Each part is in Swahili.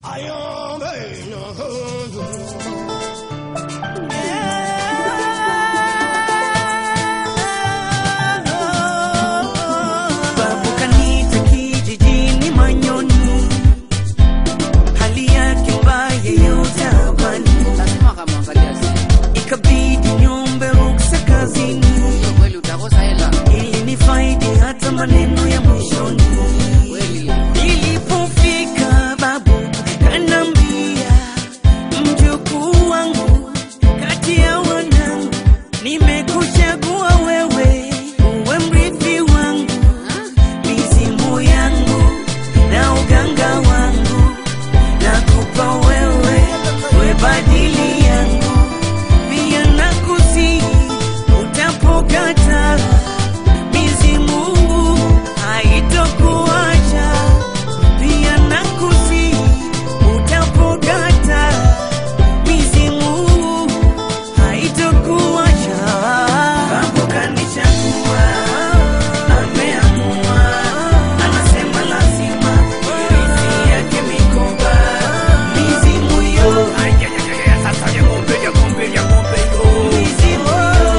Babu kanita kijijini Manyoni, hali yake mbaya ya utabani, lazima akamwangalia si ikabidi niombe ruksa kazini hiyo kweli utakosa hela ili nifaidi hata maneno ya mwishoni. kweli Nilipofika babu kanambia, mjukuu wangu, kati ya wanangu nimekuchagua wewe uwe mrithi wangu, mizimu yangu na uganga wangu nakupa wewe, we badili yangu pia nakusihi utapokata mizimu haitokuacha pia nakusihi utapokata mizimu haitokuacha babu kanichagua ameamua anasema lazima irithi yake mikoba mizimu yo mizimu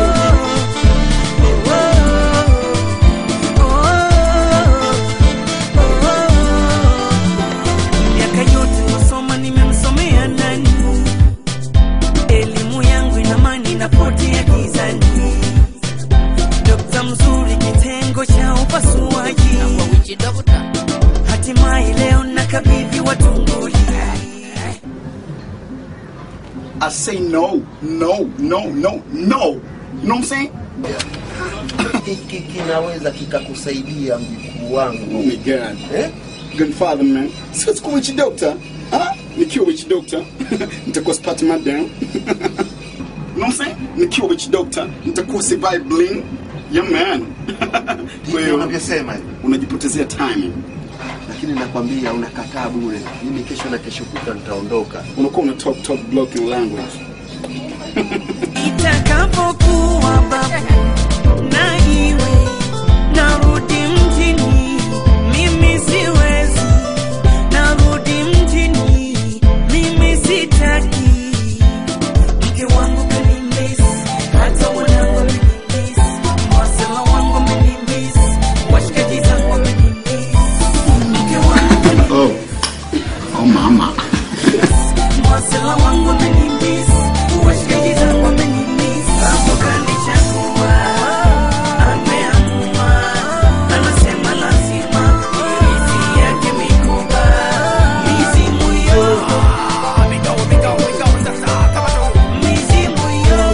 miaka yote nasoma nimemsomea nani elimu yangu inamani napotea gizani dokta mzuri kitengo cha upasuaji kwa wichi dokta hatimaye leo nakabidhi watunguli I say no, no, no, no, no. You know what I'm saying? hiki kinaweza kikakusaidia mjukuu Oh wangu my God. eh? Grandfather man. Siwezi kuwa witch doctor. Ah, nikiwa witch doctor nitakuwa sipati madam. you know what I'm saying? Nikiwa witch doctor nitakuwa survive bling. Yeah man. Kwa Hivyo hiyo unavyosema hivi unajipotezea time. lakini nakwambia unakataa bure mimi kesho na kesho kutwa nitaondoka Unakuwa una talk talk blocking language. itakapokuwa babu na iwe narudi mjini mimi siwezi narudi mjini mimi sitaki mke wangu kanimisi hata wanangu wamenimisi wasela wangu wamenimisi washikaji zangu wamenimisi mke wangu kanimisi Oh. Oh mama. Wasela wangu wamenimiss, washikaji zangu wamenimiss. Hapo kanichagua, ameamua, anasema lazima irithi yake mikoba. Mizimu yo, mizimu yo.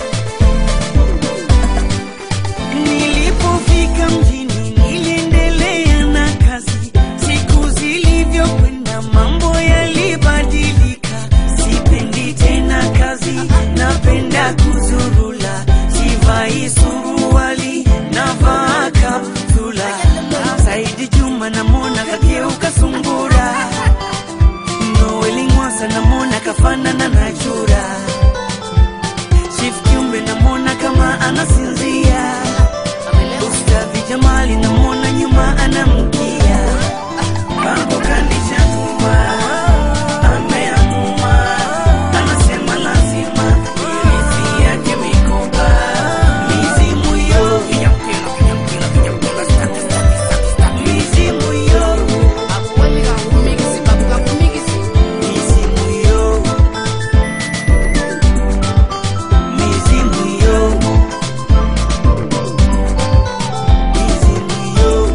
Nilipofika mjini niliendelea na kazi, siku zilivyokwenda mambo yalibadilika. Sipendi tena kazi, napenda kuzurula, sivai suruali, navaa kaptula. Saidi Juma namwona kageuka sungura, Noeli Ngwasa namwona kafanana na chura. Chief Kiumbe namwona kama anasinzia Ustadhi Jamali namwona nyuma anamkia Babu kanichagua ameamua anasema lazima irithi yake mikoba mizimu yo mizimu yo akweli kakumikisi babu kakumikisi mizimu yo mizimu yo mizimu yo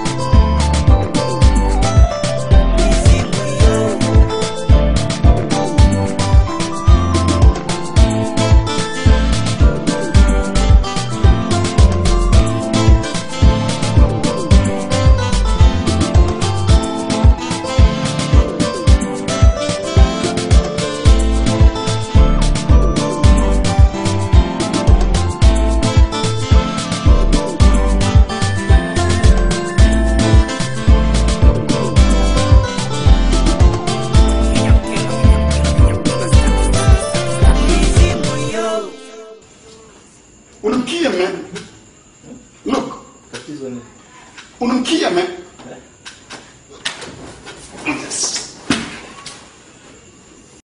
mizimu yo mizimu yo Unamkia man. Look. tatizo ni Unamkia man. Yes.